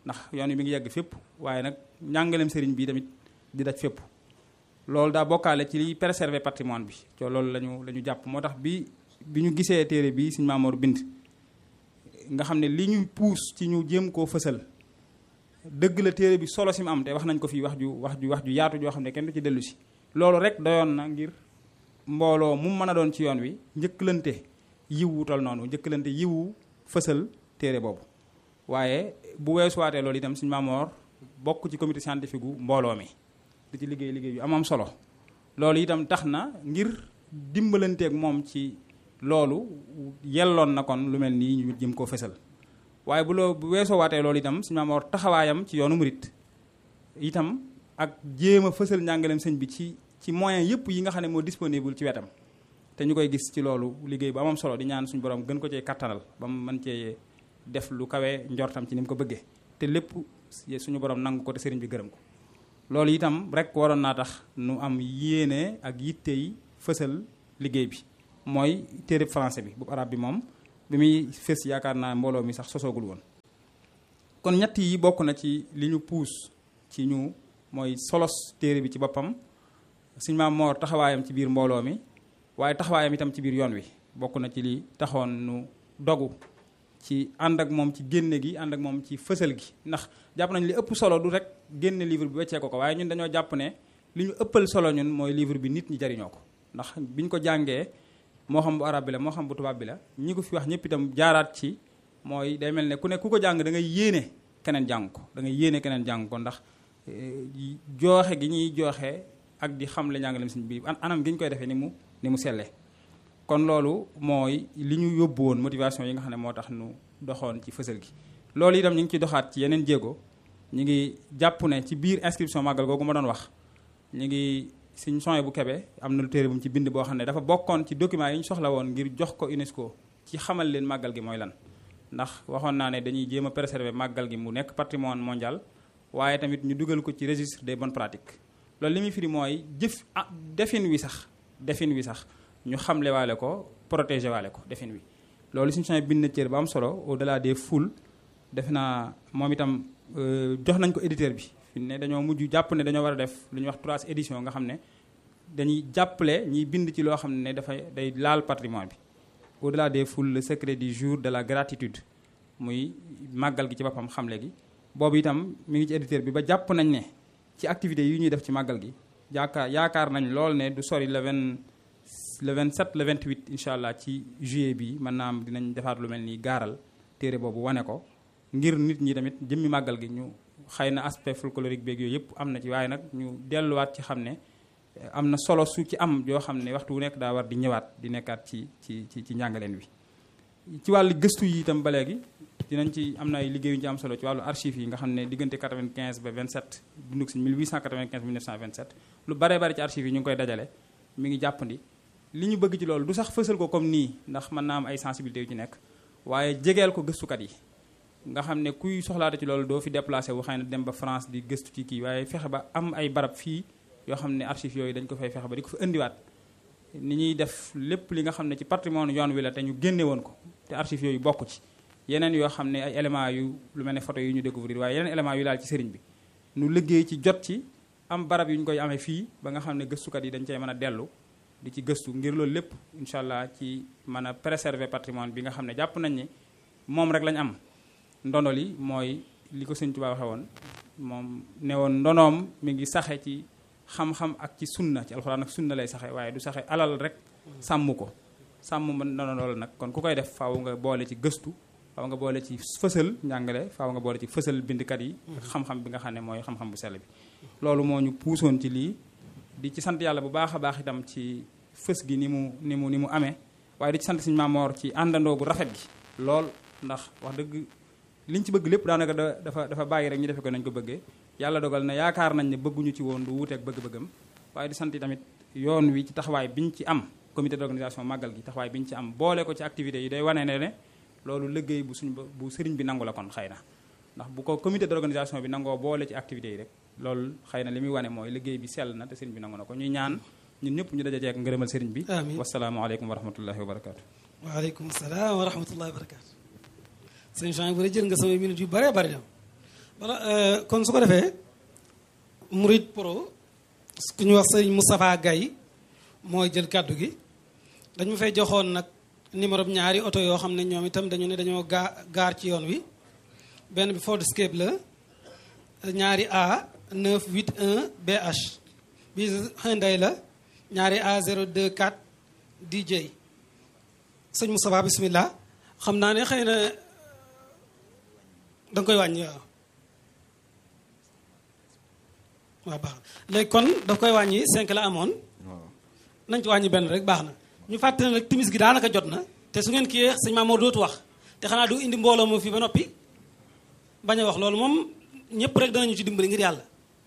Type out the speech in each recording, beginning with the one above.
ndax yoon wi mi ngi yegg fépp waaye nag njàngaleem sëriñ bi tamit di daj fépp loolu daa bokkaale ci liy préserver patrimoine bi co loolu lañu la ñu jàpp moo tax bi bi ñu gisee téere bi Sëriñ Maamoor bind nga xam ne li ñuy puus ci ñu jéem koo fësal dëgg la téere bi solo si mu am te wax nañ ko fii wax ju wax ju wax ju yaatu joo xam ne kenn du ci dellu si loolu rek doyoon na ngir mbooloo mu mën a doon ci yoon wi njëkkalante yiwu tol noonu njëkkalante yiwu fësal téere boobu waaye bu weesuwaatee loolu itam Sëriñ Maamoor bokk ci comité scientifique gu mbooloo mi di ci liggéey liggéey yu am am solo loolu itam tax na ngir dimbalanteeg moom ci loolu yelloon na kon lu mel nii ñu jëm koo fësal waaye bu loo bu weesoo waatee loolu itam Sëriñ Maamoor taxawaayam ci yoonu murit itam ak jéem a fësal njàngaleem sëñ bi ci ci moyen yëpp yi nga xam ne moo disponible ci wetam te ñu koy gis ci loolu liggéey bu amam solo di ñaan suñu borom gën ko cee kattanal ba mu mën cee def lu kawe njortam ci ni mu ko bëggee te lépp suñu borom nangu ko te sëriñ bi gërëm ko loolu itam rek waroon naa tax nu am yéene ak yitte yi fësal liggéey bi mooy téere français bi bu arab bi moom bi muy fës yaakaar naa mbooloo mi sax sosoogul woon kon ñett yi bokk na ci li ñu puus ci ñu mooy solos téere bi ci boppam Sëriñ Maamoor taxawaayam ci biir mbooloo mi waaye taxawaayam itam ci biir yoon wi bokk na ci li taxoon nu dogu ci ànd ak moom ci génne gi ànd ak moom ci fësal gi ndax jàpp nañ li ëpp solo du rek génne livre bi weccee ko ko waaye ñun dañoo jàpp ne li ñu ëppal solo ñun mooy livre bi nit ñi jariñoo ko ndax biñ ko jàngee moo xam bu arab bi la moo xam bu tubaab bi la ñi ko fi wax ñëpp itam jaaraat ci mooy day mel ne ku ne ku ko jàng da ngay yéene keneen jàng ko da ngay yéene keneen jàng ko ndax jooxe gi ñuy jooxe ak di xam le njàngaleem sëñ bi anam gi ñu koy defee ni mu ni mu sellee kon loolu mooy li ñu yóbbu woon motivation yi nga xam ne moo tax nu doxoon ci fësal gi loolu itam ñu ngi ci doxaat ci yeneen jéego ñu ngi jàpp ne ci biir inscription màggal googu ma doon wax ñu ngi suñ sony bu kebe am na lu téere bu mu ci bind boo xam ne dafa bokkoon ci document yi ñu soxla woon ngir jox ko UNESCO ci xamal leen màggal gi mooy lan ndax waxoon naa ne dañuy jéem a préserver màggal gi mu nekk patrimoine mondial waaye tamit ñu dugal ko ci registre des bonnes pratiques loolu li muy firi mooy jëf ah defin wi sax defin wi sax ñu xamle waale ko protéger waale ko defin wi loolu suñu sony bind na téere ba am solo au delà des foules def naa moom itam jox nañ ko éditeur bi fi ne dañoo mujj jàpp ne dañoo war a def lu ñuy wax trois édition nga xam ne dañuy jàppale ñiy bind ci loo xam ne dafay day laal patrimoine bi au delà des foules le secret du jour de la gratitude muy màggal gi ci boppam xamle gi boobu itam mi ngi ci éditeur bi ba jàpp nañ ne ci activités yi ñuy def ci màggal gi yaakaar yaakaar nañ lool ne du sori le 20 le 27 le 28 incha allah ci juillet bi mën naa am dinañ defaat lu mel ni gaaral téere boobu wane ko ngir nit ñi tamit jëmmi màggal gi ñu xëy na aspect folklorique beeg yooyu yëpp am na ci waaye nag ñu delluwaat ci xam ne am na solo su ci am yoo xam ne waxtu wu nekk daa war di ñëwaat di nekkaat ci ci ci ci njàngaleen wi. ci wàllu gëstu yi itam ba léegi dinañ ci am na ay liggéey yu ci am solo ci wàllu archives yi nga xam ne diggante 95 ba 27 dundug si 1895 1927 lu baree bari ci archives yi ñu ngi koy dajale mi ngi jàppandi. li ñu bëgg ci loolu du sax fësal ko comme nii ndax mën naa am ay sensibilité yu ci nekk waaye jegeel ko gëstukat yi nga xam ne kuy soxlaate ci loolu doo fi déplacé wu xëy na dem ba France di gëstu ci kii waaye fexe ba am ay barab fii yoo xam ne archives yooyu dañ ko fay fexe ba di ko fi indiwaat ni ñuy def lépp li nga xam ne ci patrimoine yoon wi la te ñu génne woon ko te archives yooyu bokk ci yeneen yoo xam ne ay éléments yu lu mel ne photo yu ñu découvrir waaye yeneen éléments yu laal ci sëriñ bi nu liggéey ci jot ci am barab yu ñu koy amee fii ba nga xam ne gëstukat yi dañ cey mën a dellu di ci gëstu ngir loolu lépp incha allah ci mën a préserver patrimoine bi nga xam ne jàpp nañ ni moom rek lañ am ndono li mooy li ko sëñ Tuubaa waxe woon moom ne woon ndonoom mi ngi saxe ci xam-xam ak ci sunna ci alxuraan ak sunna lay saxe waaye du saxe alal rek sàmm ko sàmm ma ndono loolu nag kon ku koy def faaw nga boole ci gëstu faaw nga boole ci fësal njàngale faaw nga boole ci fësal bindkat yi xam-xam bi nga xam ne mooy xam-xam bu sell bi loolu moo ñu puusoon ci lii di ci sant yàlla bu baax a baax itam ci fës gi ni mu ni mu ni mu amee waaye di ci sant Sëriñ Maamoor ci àndandoo gu rafet gi lool ndax wax dëgg liñ ci bëgg lépp daanaka da dafa dafa bàyyi rek ñu defe ko nañ ko bëggee yàlla dogal na yaakaar nañ ne bëgguñu ci woon du wuuteeg bëgg-bëggam waaye di sant tamit yoon wi ci taxawaay biñ ci am comité d'organisation màggal gi taxawaay biñ ci am boole ko ci activités yi day wane ne ne loolu liggéey bu suñ bu sëriñ bi nangu la kon xëy na ndax bu ko comité d'organisation bi nangoo boole ci activités yi rek loolu xëy na li muy wane mooy liggéey bi sell na te sëriñ bi nangu na ko ñuy ñaan ñun ñëpp ñu daje ceeg ngërëmal sëriñ bi amiin wasalaamaaleykum wa rahmatullahi wa barakaatu waaleykum salaam wa rahmatullahi wa barakaatu sëñ Jean bu jël nga samay minutes yu bëree bëri dem voilà kon su ko defee Mouride Pro ku ñu wax sëñ Moustapha Gaye mooy jël kàddu gi dañu fay joxoon nag numéro bi ñaari oto yoo xam ne ñoom itam dañu ne dañoo gaa gaar ci yoon wi benn bi Ford Escape la ñaari A 981 BH bi Hyundai la ñaari A 024 DJ sëñ Moustapha bismillah xam naa ne xëy na da nga koy wàññi waaw waaw baax léegi kon daf koy wàññi 5 la amoon nañ ci wàññi benn rek baax na ñu fàttali nag timis gi daanaka jot na te su ngeen kii sëñ Mamour dootu wax te xanaa du indi mbooloo moom fii ba noppi bañ a wax loolu moom ñëpp rek danañu ci dimbali ngir yàlla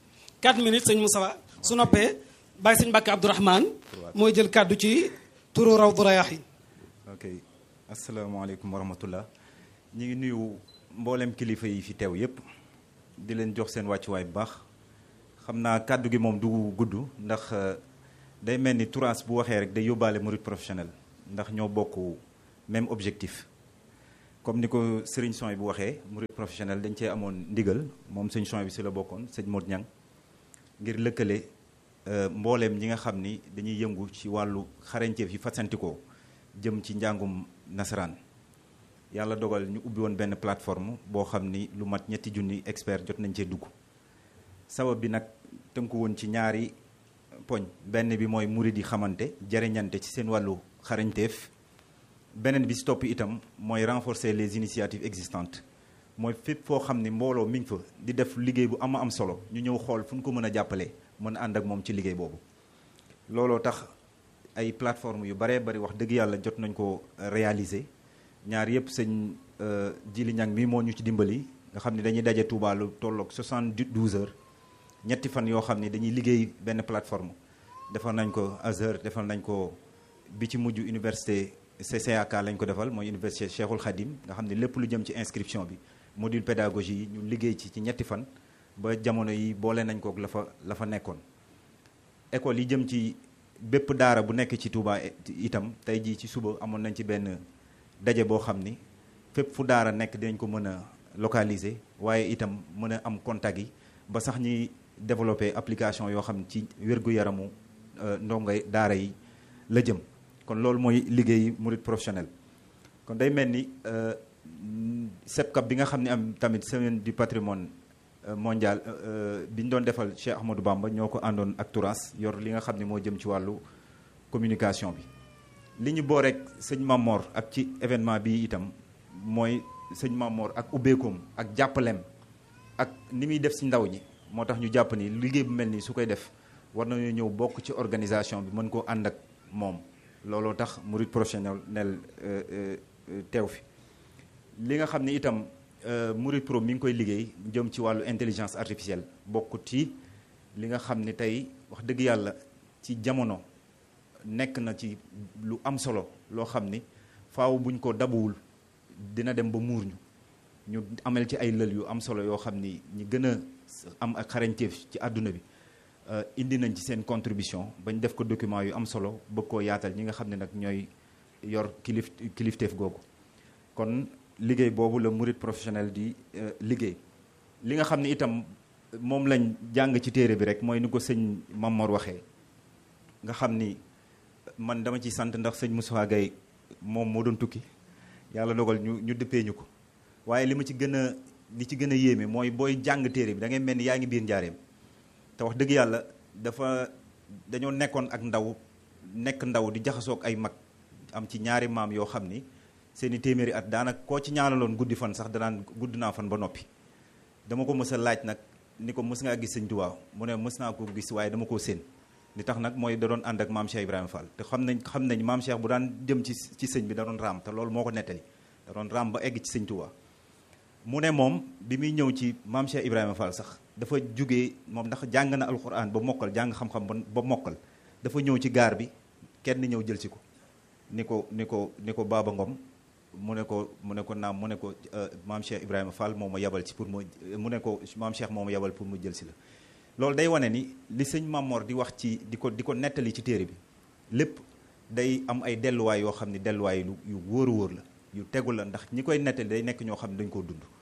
4 minutes sëñ Moustapha su noppee bàyyi sëñ Mbàkke Abdourahmane mooy jël kàddu ci turu Rawdu Rayaahiin ok asalaamaaleykum wa rahmatullah ñu ngi nuyu mboolem kilifa yi fi teew yépp di leen jox seen wàccuwaay bu baax xam naa kàddu gi moom du gudd ndax day mel ni Touras bu waxee rek day yóbbaale murid professionnel ndax ñoo bokk même objectif comme ni ko sëriñ son bu waxee murid professionnel dañ cee amoon ndigal moom sëñ son bi si la bokkoon sëñ Modou Niang ngir lëkkale mbooleem ñi nga xam ni dañuy yëngu ci wàllu xarañteef yi fasantikoo jëm ci njàngum nasaraan yàlla dogal ñu ubbi woon benn plateforme boo xam ni lu mat ñetti junni expert jot nañ cee dugg sabab bi nag tënku woon ci ñaari poñ benn bi mooy murid yi xamante jariñante ci seen wàllu xarañteef beneen bi si topp itam mooy renforcer les initiatives existantes mooy fépp foo xam ni mbooloo mi ngi fa di def liggéey bu ama am solo ñu ñëw xool fu ñu ko mën a jàppale mën a ànd ak moom ci liggéey boobu looloo tax ay plateforme yu baree bari wax dëgg yàlla jot nañ ko réaliser ñaar yëpp sëñ Jili Ñang mi moo ñu ci dimbali nga xam ne dañuy daje Touba lu tolloog 72 heures ñetti fan yoo xam ne dañuy liggéey benn plateforme defal nañ ko Azhar defal nañ ko bi ci mujj université CCAK lañ ko defal mooy université Cheikhul Khadim nga xam ne lépp lu jëm ci inscription bi module pédagogie yi ñu liggéey ci ci ñetti fan ba jamono yi boole nañ ko la fa la fa nekkoon école yi jëm ci bépp daara bu nekk ci Touba itam tey jii ci suba amoon nañ ci benn daje boo xam ni fépp fu daara nekk dinañ ko mën a localiser waaye itam mën a am contact yi ba sax ñuy développer application yoo xam ci wér-gu-yaramu ndongay daara yi la jëm kon loolu mooy liggéey murid professionnel kon day mel ni SEPCAP bi nga xam ne am tamit semaine du patrimoine mondial bi ñu doon defal Cheikh Ahmadou Bamba ñoo ko àndoon ak Touras yor li nga xam ne moo jëm ci wàllu communication bi li ñu boo rek sëñ Mamor ak ci événement bi itam mooy sëñ Mamor ak ubbeekoom ak jàppaleem ak ni muy def si ndaw ñi moo tax ñu jàpp ni liggéey bu mel nii su koy def war nañu ñëw bokk ci organisation bi mën koo ànd ak moom looloo tax murid professionnel teew fi li nga xam ne itam Mouride Pro mi ngi koy liggéey jëm ci wàllu intelligence artificielle bokk ci li nga xam ne tey wax dëgg yàlla ci jamono nekk na ci lu am solo loo xam ni faaw buñ ko dabuwul dina dem ba muur ñu ñu amel ci ay lël yu am solo yoo xam ni ñi gën a am ak xarañteef ci àdduna bi indi nañ ci seen contribution bañ def ko document yu am solo bëgg koo yaatal ñi nga xam ne nag ñooy yor kilif kilifteef googu kon liggéey boobu la murid professionnel di liggéey li nga xam ne itam moom lañ jàng ci téere bi rek mooy ni ko sëñ Mamor waxee nga xam ni man dama ci sant ndax sëñ Moussa Gaye moom moo doon tukki yàlla dogal ñu ñu dëppee ñu ko waaye li ma ci gën a li ci gën a yéeme mooy booy jàng téere bi da ngay mel ni yaa ngi biir njaareem te wax dëgg yàlla dafa dañoo nekkoon ak ndaw nekk ndaw di jaxasoog ay mag am ci ñaari maam yoo xam ni seeni téeméeri at daanaka koo ci ñaanaloon guddi fan sax danaan gudd naa fan ba noppi dama ko mës a laaj nag ni ko mës ngaa gis sëñ Tuubaa mu ne mës naa ko gis waaye dama koo séen li tax nag mooy da doon ànd ak maam Cheikh Ibrahima Fall te xam nañ xam nañ maam Cheikh bu daan jëm ci ci sëñ bi da doon raam te loolu moo ko nettali da doon raam ba egg ci sëñ Tuubaa mu ne moom bi muy ñëw ci maam Cheikh Ibrahima Fall sax dafa jugee moom ndax jàng na alxuraan ba mokkal jàng xam-xam ba mokkal dafa ñëw ci gaar bi kenn ñëw jël si ko ni ko ni ko ni ko Baba Ngom mu ne ko mu ne ko naam mu ne ko maam Cheikh Ibrahima Fall moo ma yabal ci pour mu mu ne ko maam Cheikh moo ma yabal pour mu jël si la loolu day wane ni li sëñ Mamor di wax ci di ko di ko nettali ci téere bi lépp day am ay delluwaay yoo xam ne delluwaay yu yu wóor a wóor la yu tegu la ndax ñi koy nettali day nekk ñoo xam ne dañ koo dund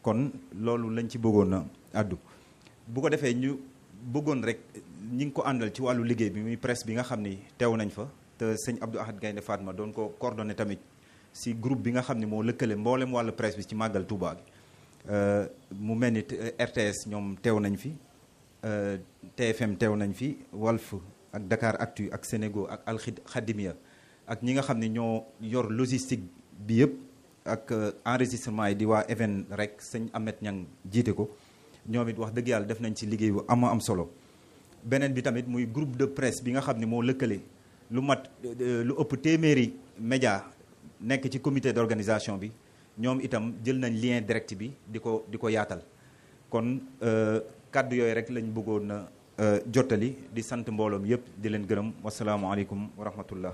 kon loolu lañ ci bëggoon a àddu bu ko defee ñu bëggoon rek ñi ngi ko àndal ci wàllu liggéey bi muy presse bi nga xam ni teew nañ fa te sëñ Abdou Ahad Gaynde Fatma doon ko coordonné tamit si groupe bi nga xam ne moo lëkkale mboolem wàllu presse bi ci màggal Touba gi mu mel ni RTS ñoom teew nañ fi TFM teew nañ fi Walf ak Dakar Actu ak Sénégo ak Al Khadimia ak ñi nga xam ne ñoo yor logistique bi yëpp ak enregistrement yi di waa Even rek sëñ Ahmed Niang jiite ko ñoom it wax dëgg yàlla def nañ ci liggéey bu am am solo beneen bi tamit muy groupe de presse bi nga xam ne moo lëkkale lu mat lu ëpp téeméeri média nekk ci comité d'organisation bi ñoom itam jël nañ lien direct bi di ko di ko yaatal kon kàddu yooyu rek lañ bëggoon na jottali di sant mbooloom yépp di leen gërëm wasalaamualeykum wa rahmatullah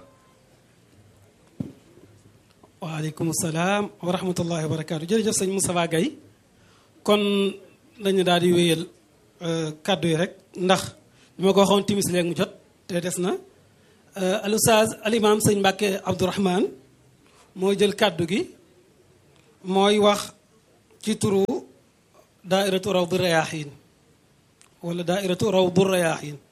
waaleykum salaam wa rahmatullahi wa barakaatu jërëjëf sëñ Moustapha Gaye kon dañu daal di wéyal kàddu yi rek ndax bi ma ko waxoon timis léegi mu jot te des na al ustaaz al imam sëñ Mbàkke Abdourahman mooy jël kàddu gi mooy wax ci turu daairatu rawdu rayaaxiin wala daairatu rawdu rayaaxiin